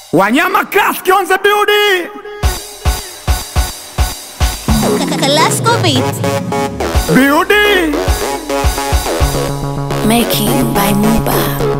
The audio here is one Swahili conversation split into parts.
Wanyama Classic on the building. Kalasco Beat. Building. Making by Muba.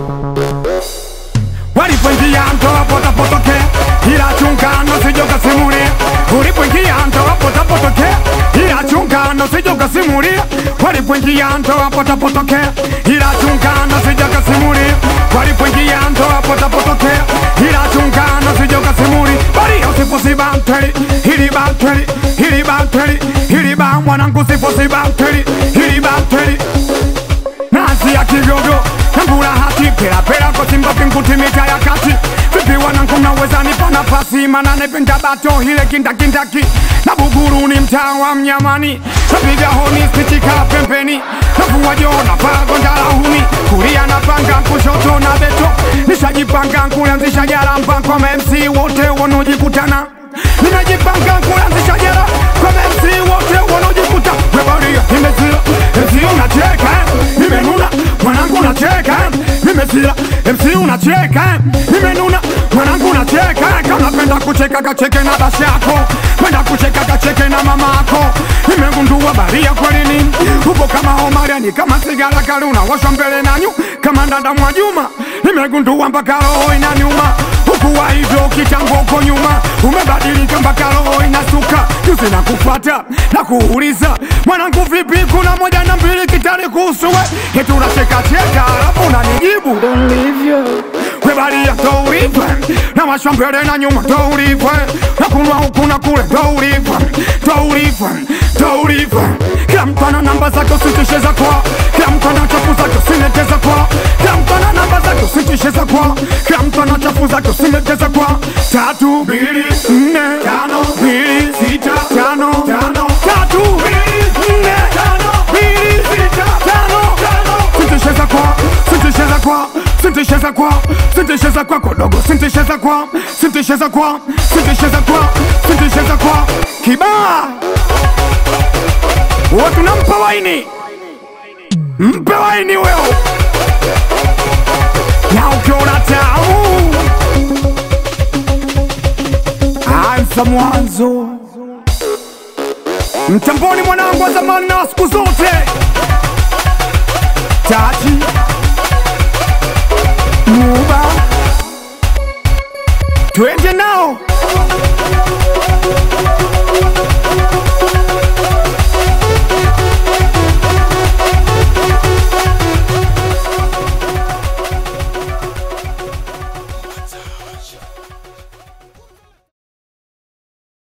Walipoingia mtoa pota potoke, ila chunga nosijoka simulia. Ulipoingia mtoa pota potoke, ila chunga nosijoka simulia. Walipoingia mtoa pota potoke, ila chunga nosijoka simulia. Walipoingia mtoa pota potoke, ila chunga nosijoka simulia. Bali usifosi banteli, hili banteli, hili banteli, hili ba mwanangu sifosi banteli, hili banteli nazi ya kigogo nambula hati pela pela kwa simba pinkuti mita ya kati vipi wanangu mnaweza nipa nafasi mana nependa bato hile kindakindaki na buguru ni mtaa wa mnyamani napiga honi spitika pembeni navua joo na pagondala huni kulia na panga kushoto na beto nishajipanga kuanzisha jara mpango kwa MC wote wanaojikutana nimejipanga kuanzisha jara kwa MC wote wanaojikuta webaria nimezila MC unacheka nimenuna mwanangu unacheka nimezila MC unacheka nimenuna mwanangu unacheka kama unapenda kucheka kacheke na basi yako penda kucheka kacheke na mama yako nimegundua baria kwelini upo kama Omariani kama sigara kali unawashwa mbele nanyu kama ndanda mwa Juma nimegundua mpaka roho inaniuma hukuwa hivyo kitambo uko nyuma umebadilika mpaka roho inasuka juzi na kufata na kuuliza mwanangu vipi kuna moja na mbili kitani kuhusu we eti unachekacheka alafu unanijibu we baria ndo ulivwe na washwa mbele na nyuma ndo ulivwe na kunwa huku na kule ndo ulivwe ndo ulivwe ndo ulivwe kila mtu ana namba zake usitishe za kwa kila mtu ana chafu zake usineteza kwa kila mtu ana namba zake usitishe za kwa kila mtu ana chafu zake usineteza kwa tatu mbili nne tano mbili sita tano tano tatu mbili nne tano mbili sita tano tano sintisheza kwa sintisheza kwa sintisheza kwa sintisheza kwa kodogo sintisheza kwa sintisheza kwa sintisheza kwa sintisheza kwa kibaa watu nampa waini mpe waini weo na ukiona tamu anza mwanzo mtamboni mwanangu wa zamani na wa siku zote taji muba twende nao